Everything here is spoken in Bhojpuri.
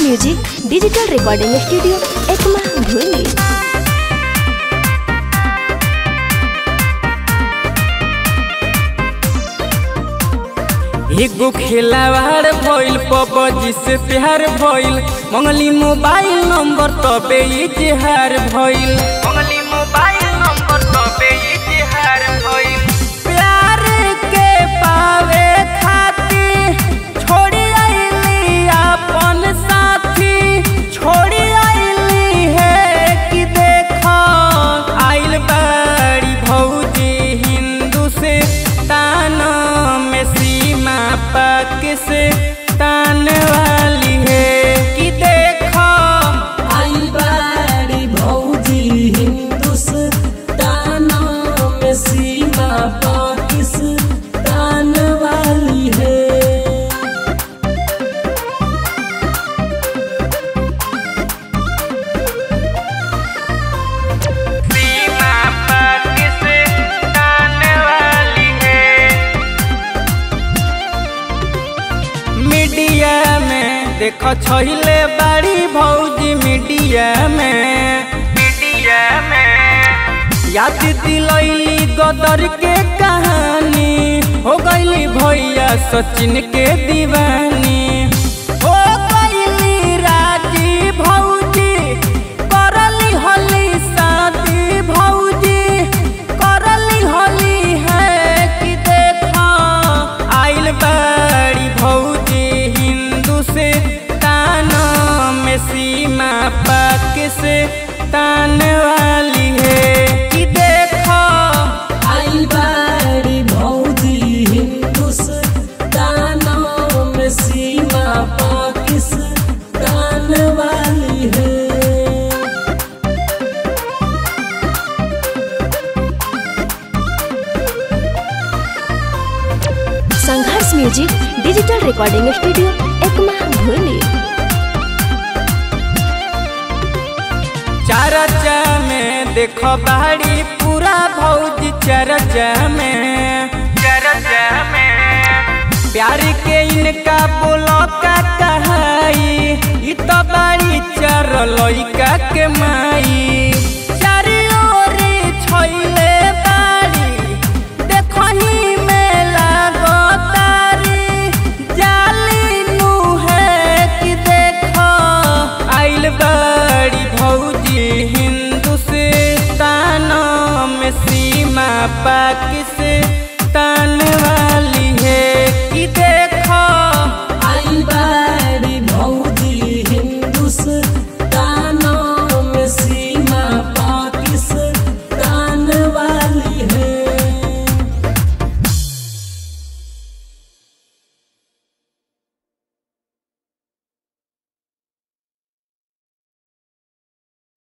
music digital recording studio Ekma भूली एगो खिलावाड़ भइल पबजी से प्यार भइल मंगली मोबाइल नंबर तबे इजहार भइल मंगली मोबाइल नंबर तबे इजहार भइल प्यार के पावे खातिर छोड़ी आइली अपन साथी छोड़ी आइली है कि देखो आइल बाड़ी भौजी हिंदू से तान में सीमा पाक से तान वाली है कि देखो आई बारी भौजी हिंदुस्तान में सीमा पाकिस्तान वाली है सीमा पाक से तान वाली है मीडिया में देखो छहिले बड़ी भौजी मीडिया में मीडिया में याद दिलैली गदर के कहानी हो गईली भैया सचिन के दीवानी हो गईली राजी भौजी करली होली शादी भौजी करली होली है कि देखो आइल बड़ी भौजी हिंदू से तान में सीमा पाक से तान वाली है कि देखो आई बारी भौजी हिंदुस्तान में सीमा पाकिस्तान वाली है संघर्ष music digital recording studio Ekma भूली चरचा में देखो बाड़ी पूरा भौजी चरचा में चरचा में प्यार के इनका बोलो का कहाई इ तो बाड़ी चर लइका के माई चारियोरी छैले बाड़ी देखही में लागो तारी जाली नु है कि देखो आइल बड़ी भौजी हिंदुस्तान में सीमा पाक से